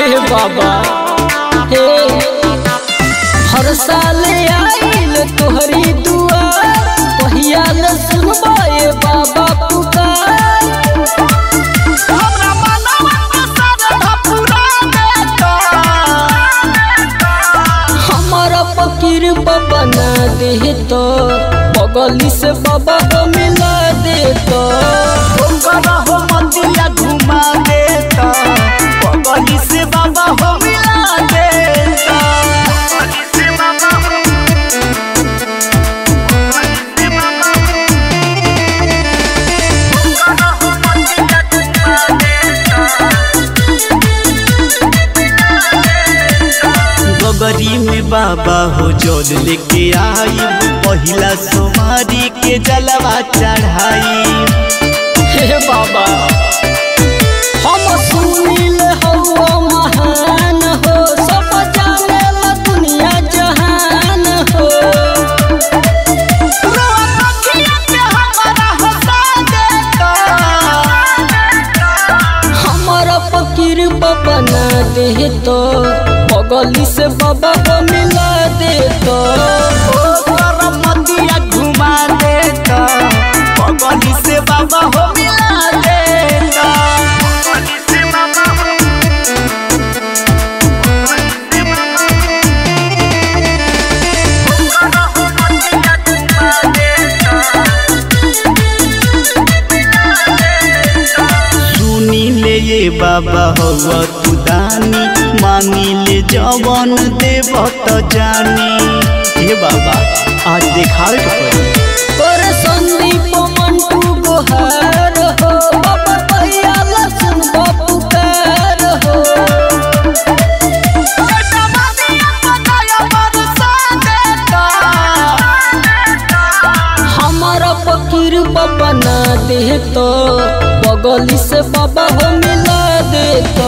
हे बाबा हे हर साल आइल तोहरी दुआर पहिया न सुनबाए बाबा पुकार हमरा मनवा के श्रद्धा पूरा देता हमारा फकीर बाबा ना दे तो बगली से बाबा को मिला दे तो ओकर हो मंदिया घुमा देता पगली से बाबा हो मिला देता पगली से बाबा हो पगली से बाबा हो ओकर हो मंदिया घुमा देता गगरी में बाबा हो जोल लेके आई पहिला सोमारी के जलवा चढ़ाई हे बाबा हम सुनील हवा महान हो सब जाने ला दुनिया जहान हो हमारा फकीर बाबा ना दे तो बगली से बाबा को मिला दे तो घुमा देता पगली से बाबा हो मिला देता पगली से बाबा हो सुनी ले ये बाबा हो तू दानी मांगी ले जवन देव तो जानी हे बाबा आज देखावे के पड़ी पर संदीप मंटू गोहार हो बाबा भैया लसन पुकार हो हमारा फकीर बाबा ना दे तो बगली से बाबा हो मिला दे तो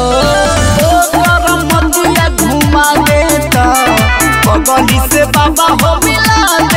घुमा देता पगली से बाबा हो मिला